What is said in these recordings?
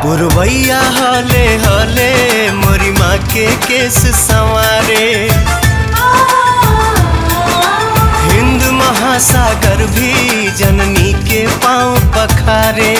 पुरवैया हले हले मोरी माँ के केस संवारे हिंद महासागर भी जननी के पाँव पखारे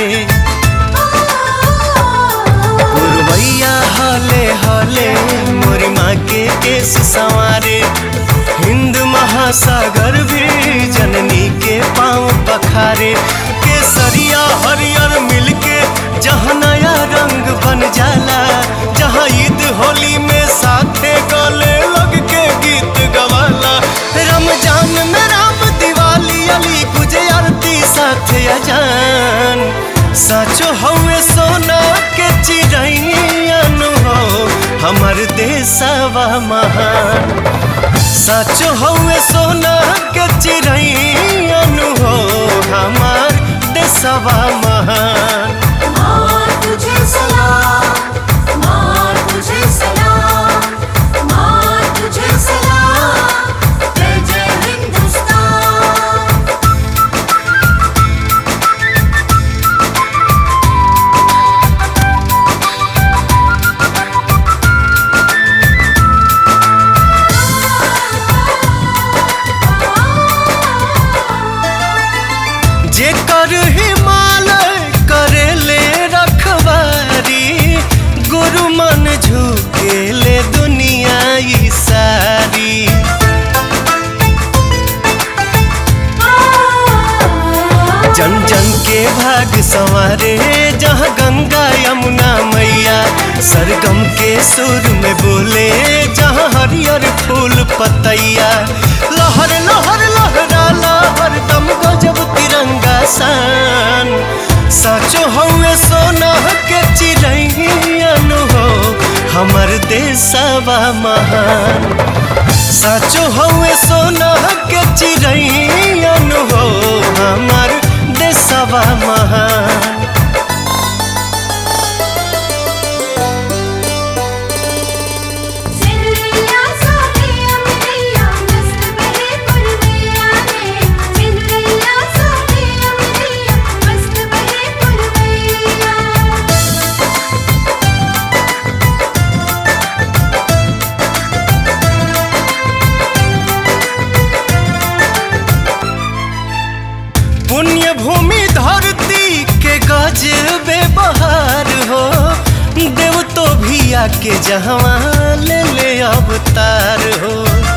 पुरवैया हले हले मोरी माँ के केस संवारे हिंद महासागर भी जननी के पाँव पखारे केसरिया हरियर मिलके जहाँ नया रंग बन जाला जहाँ ईद होली में साथे गले लग के गीत गवाला रमजान में राम दिवाली अली गुजे आरती साथे अजान साचो हवे सोना के चिड़ैन हो हमर देशवा महान साचो हवे सोना के चिड़ैन हो हमार देशवा महान माँ तुझे सलाम माँ तुझे सलाम माँ तुझे सलाम जय जय हिंदुस्तान जेकर हिमालय करेले रखवारी गुरु मन झुकेले दुनिया ई सारी जन जन के भाग संवारे जहाँ गंगा यमुना मैया सरगम के सुर में बोले जहाँ हरियर फूल पतैया लहर लहर लहराला हरदम गजब तिरंगा सान साचो हवे सोना के चिड़ैन हो हमर देशवा महान साचो हवे सोना के चिड़ैन हो हमर देशवा महान सिंदरिया सोने अमरिया मस्त बहे पुरवैया रे सिंदरिया सोने अमरिया मस्त बहे पुरवैया पुण्य भूमि धरती के गजबे बहार हो देव तो भी आके जहवा ले ले अवतार हो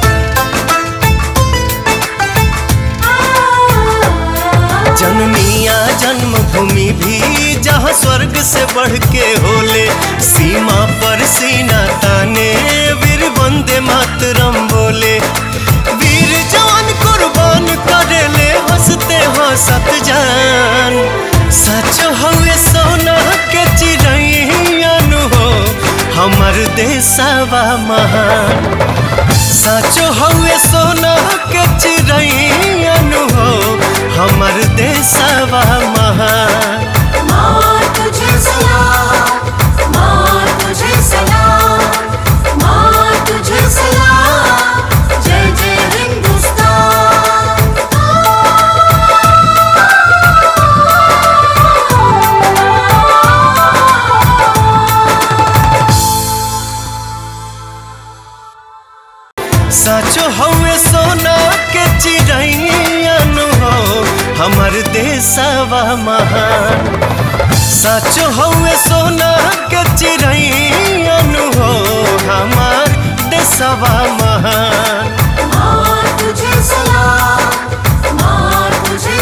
जननिया जन्मभूमि भी जहाँ स्वर्ग से बढ़ के होले सीमा पर सीना ताने वीर वंदे मातरम बोले वीर जवान कुर्बान करेले हंसते हंसत जान सच हवे सोना के चिड़ैन हो हमर देशवा महान साचो हवे सोना के चिड़ैन हो हमर देशवा महान माँ तुझे सलाम माँ तुझे सलाम माँ तुझे सलाम जय जय हिंदुस्तान साचो हवे सोना के चिड़ैन हो हमर देशवा महान साचो हवे सोना के चिड़ैन